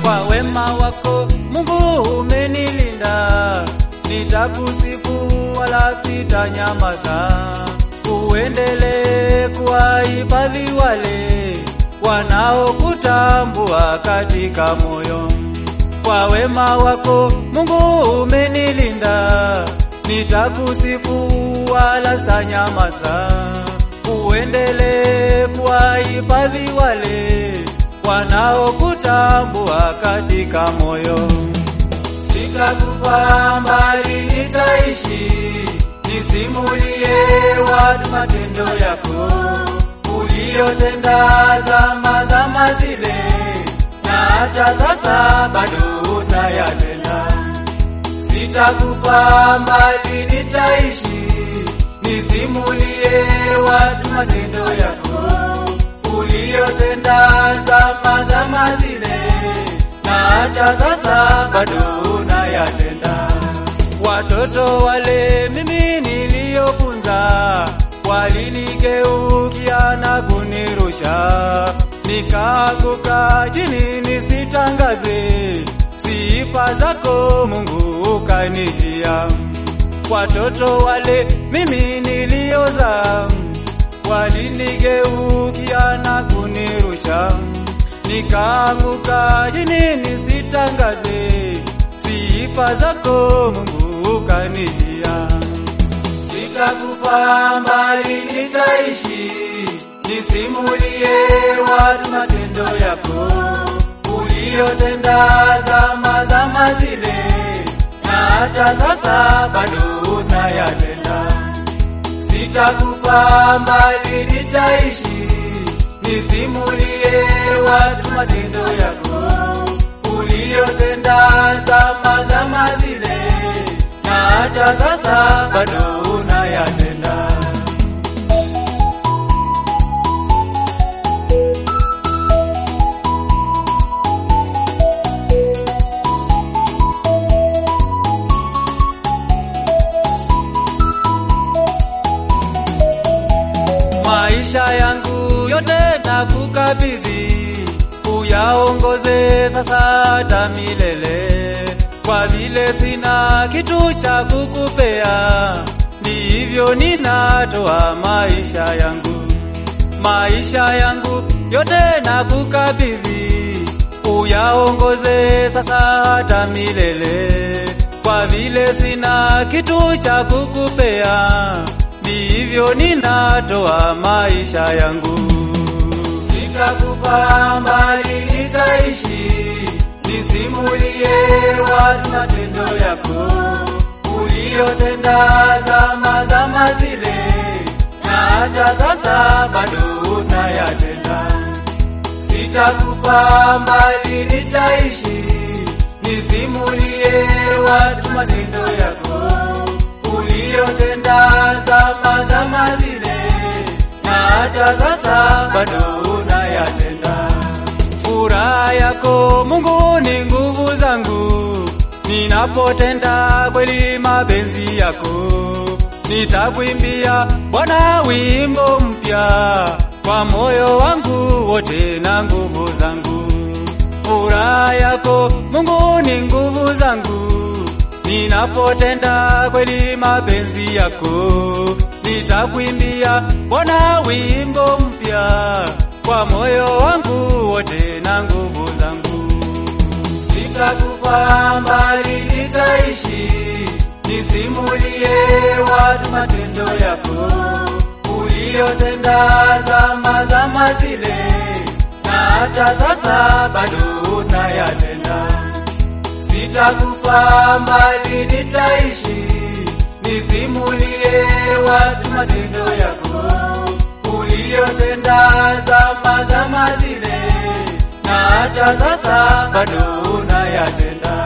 Kwa wema wako Mungu umenilinda, nitakusifu wala sitanyamaza. Uendelee kuwahifadhi wale wanaokutambua katika moyo. Kwa wema wako Mungu umenilinda, nitakusifu wala sitanyamaza. Uendelee kuwahifadhi wale wanaokutambua katika moyo. Sitakufa mbali nitaishi, nisimulie watu matendo yako uliyotenda zama zama zile, na hata sasa bado unayatenda. Sitakufa mbali nitaishi, nisimulie watu matendo yako uliyotenda zama zama zile, na hata sasa bado unayatenda. Watoto wale mimi niliyofunza walinigeukia na kunirusha, nikaanguka chini nisitangaze sifa zako Mungu ukanijia. Watoto wale mimi nilioza walinigeukia na kunirusha, nikaanguka chini nisitangaze sifa zako Mungu ukanijia. Sitakufa mbali nitaishi, nisimulie watu matendo yako uliyotenda zama zama zile, na hata sasa bado unayatenda. Sitakufa mbali nitaishi, nisimulie watu matendo yako uliyotenda zama zama zile, na hata sasa bado unayatenda. Maisha yangu yote nakukabidhi, uyaongoze sasa hata milele. Kwa vile sina kitu cha kukupea, ndivyo ninatoa maisha yangu. Maisha yangu yote nakukabidhi, uyaongoze sasa hata milele. Kwa vile sina kitu cha kukupea, ndivyo ninatoa maisha yangu. Sitakufa mbali nitaishi, nisimulie watu matendo yako uliyotenda zama zama zile, na hata sasa bado unayatenda. Sitakufa mbali nitaishi, nisimulie watu matendo yako uliyotenda zama zama zile, na hata sasa bado unayatenda. Furaha yako Mungu ni nguvu zangu, ninapotenda kweli mapenzi yako. Nitakuimbia Bwana wimbo mpya kwa moyo wangu wote na nguvu zangu. Furaha yako Mungu ni nguvu zangu, ninapotenda kweli mapenzi yako. Nitakuimbia Bwana wimbo mpya kwa moyo wangu wote na nguvu zangu. Sitakufa mbali nitaishi, nisimulie watu matendo yako uliyotenda zama zama zile, na hata sasa bado unayatenda. Sitakufa mbali nitaishi, nisimulie watu matendo yako uliyotenda zama zama zile, na hata sasa bado unayatenda.